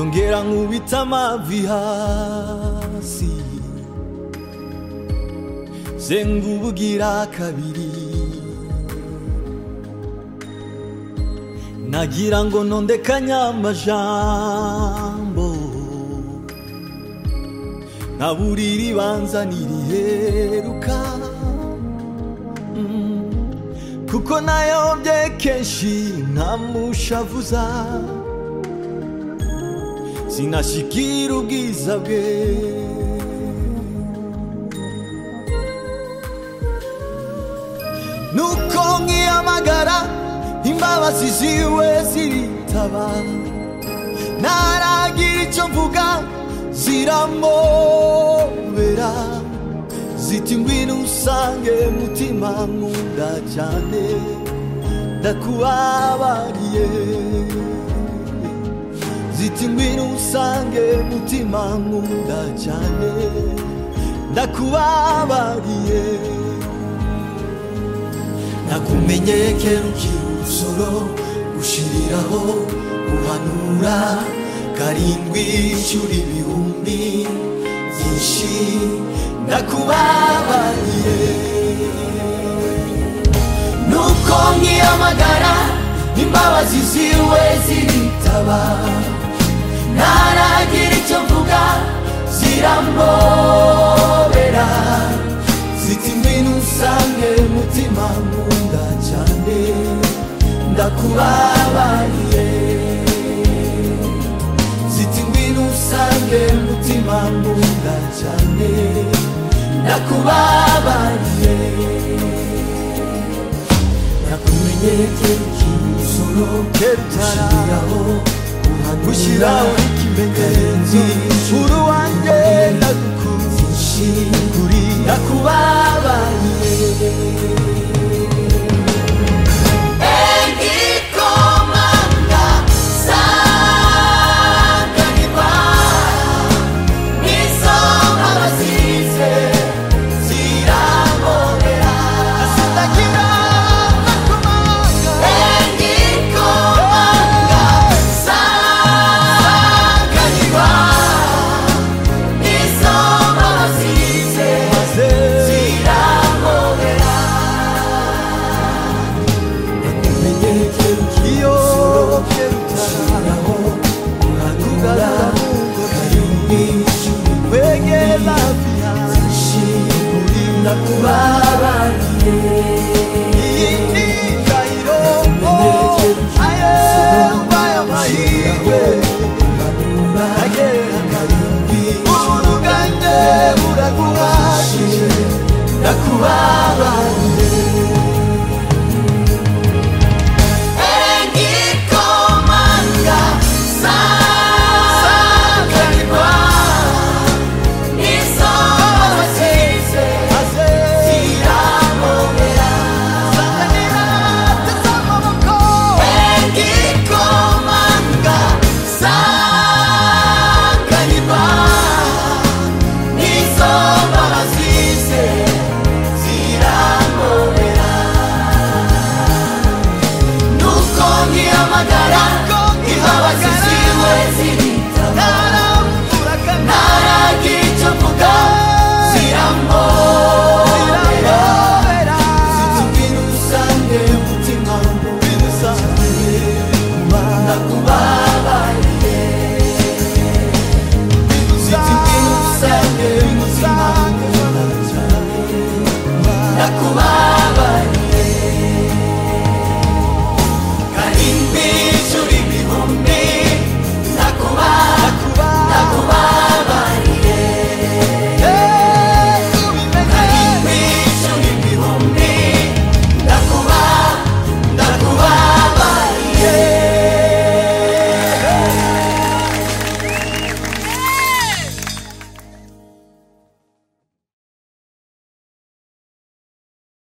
ragn'ohita mavihazy ze ngubugira kabiri nagira ngo ntondekanye amajambo nabura iribanza n'iriheruka kuko nayobye kenshi ntamushavuza sinashyikira ubwiza bwe nuko nkiyamagara imbabazi ziwe ziritaba naragira icyo mvuga ziramobera ziti ngwino usange mutima nkunda cyane ndakubabariye ziti ngwino usange mutima nkunda cyane ndakubabariye nakumenyeye kera ukiri umusoro gushiriraho guhanura karindwi inshuro ibihumbi byinshi ndakubabariye nuko nkiyamagara imbabazi ziwe ziritaba ntaragira icyo mvuga ziramobera ziti ngwino usange mutima nkunda cyane ndakubabariye ziti ngwino usange mutima nkunda cyane ndakubabariye nakumenyeye kera ukiri umusoro kera utaraho gushyiraho ikimenyetso uruwanjye ndagukunze Shiri ndakubabariye